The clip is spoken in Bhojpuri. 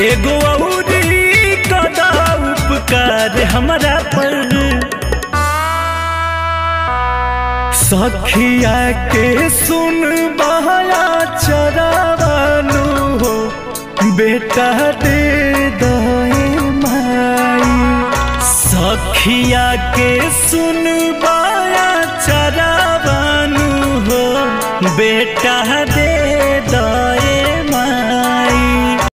एगो औरी कदा उपकार हमरा पर सखिया के सुन बहया चरावानु हो बेटा दे दए माई सखिया के सुन बहया चरावानु हो बेटा